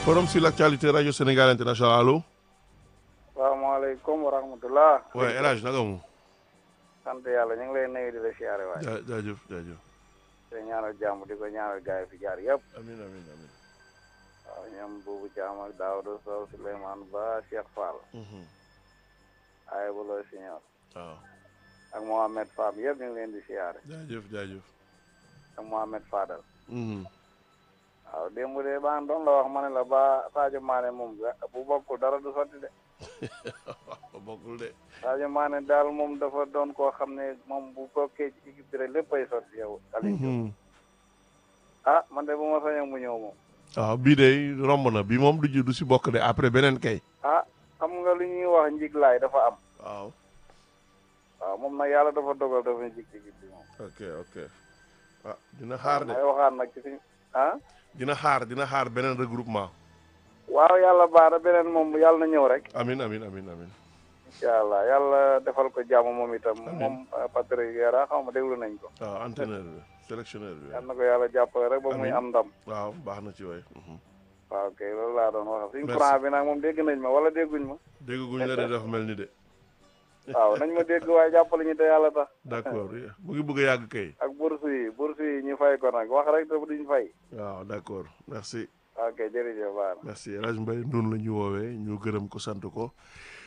forum sur l'actualité radio Sénégal international allo. salaamaaleykum wa rahmatulah. waaye El Hadj naka mu. sant yàlla ñu ngi lay nuyu di la siyaare waay. jaa jaajëf jaajëf. te ñaanal jàmm di ko ñaanal gaay fi jaar yëpp. amiin amiin amiin. waaw ñoom Boubou Thiam ak Daouda Sow Souleymane Ba Cheikh Fall. ay bu looy siñoor waaw. ak Mohamed Fam yëpp ñu ngi leen di siyaare. jaajëf jaajëf. ak Mohamed Fadal. Mhm. waaw démb de baa doon la wax ma ne la ba Sadio Mané moom bu bokkul dara du sotti de. waaw bokkul de. Sadio Mané daal moom dafa doon koo xam ne moom bu bokkee ci équipe bi rek léppay sotti yow. Aliou Diop Mhm. ah man de bu ma sañoon mu ñëw moom. waaw bii de romb na bii moom du ji du si bokk de après beneen kay. ah xam nga lu ñuy wax njiglaay dafa am. waaw. waaw moom nag yàlla dafa dogal dafa njig ci équipe bi moom. ok ok. ah dina xaar de may waxaat nag ci suñu ah. dina xaar dina xaar beneen regroupement. waaw yàlla baax na beneen moom yàlla na ñëw rek. amin amin amin amin incha allah yàlla defal ko jàmm moom itam. Amiin. moom Patrick Vieira xaw ma déglu nañ ko. waaw entraîneur bi sélectionneur bi. yal na ko yàlla jàppale rek ba muy Amiin. am ndam. waaw baax na ci waay. Mhm. waaw kay loolu laa doon wax suñu Merci. courant bi nag moom dégg nañ ma wala dégguñ ma. dégg guñ la de dafa mel ni de. waaw nañ ma dégg waaye jàppale ñu te yàlla tax. d'accord mu ngi bëgg a yàgg kay. ak bourse yi bourse yi ñu fay ko nag wax rek te duñ fay. waaw d'accord merci. waaw kay jërëjëf baax na. merci El Hadj Mbaye noonu la ñu woowee ñu gërëm ko sant ko